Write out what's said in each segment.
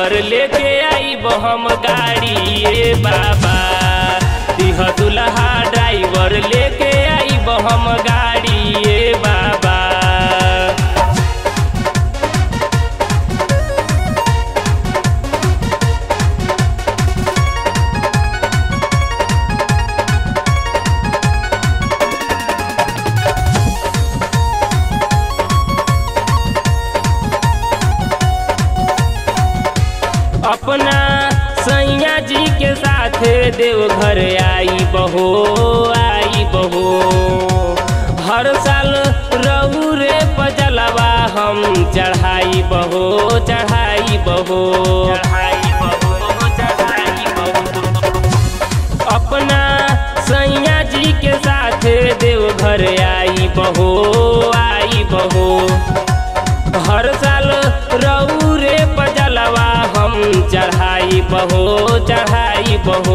driver लेके आईब हम गाड़ी ए बाबा दिह दुल्हा ड्राइवर लेके आईब हम गाड़ी ए बाबा अपना सैया जी के साथ देवघर आई बहो आई बहो हर साल रहू रे पजलवा हम चढ़ाई बहो चढ़ाई बहो चढ़ाई बहो चढ़ाई बहो अपना सैया जी के साथ देवघर आई बहो आई बहो हर साल रहू रे पजलवा हम चढ़ाई बहो चढ़ाई बहो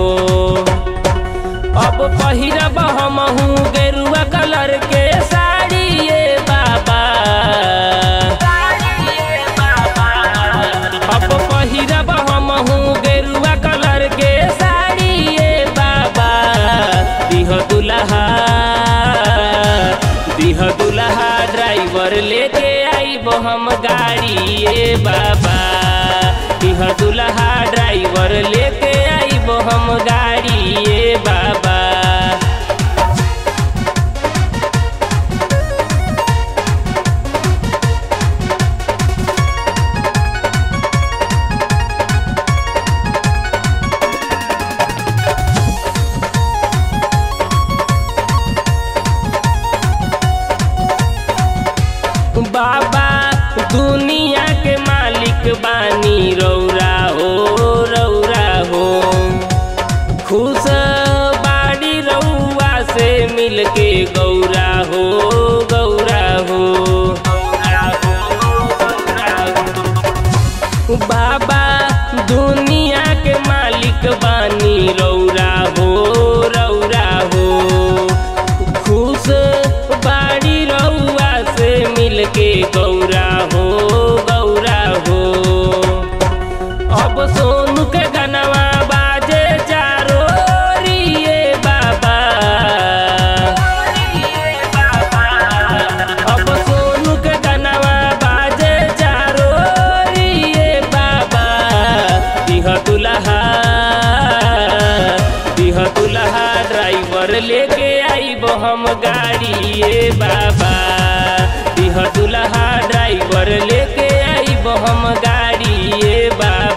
अब पहिरब हमहू गेरुआ कलर के साड़ी ये बाबा अब पहिरब हमहू गेरुआ कलर के साड़ी ये बाबा दिह दुल्हा दिह दुल्हा ड्राइवर लेके आईब हम गाड़ी ए बाबा दिह दुल्हा ड्राइवर लेके आईब हम गाड़ी ए बाबा बाबा दुनिया के मालिक बानी रौरा हो रौरा हो खुश बाड़ी रउआ से मिलके गौरा हो गौरा हो बाबा दुनिया के मालिक बानी रौरा हो रौरा हो खुश बाड़ी रउआ से मिलके गौरा हो गौरा हो अब सोनू के गनवा बाजे चारो रिए बाबा अब सोनू के गनवा बाजे चारो रिए बाबा दिह दुल्हा दिह दुल्हा ड्राइवर लेके आईब हम गाड़ी ए बाबा दिह दुल्हा ड्राइवर लेके आईब हम गाड़ी ए बाबा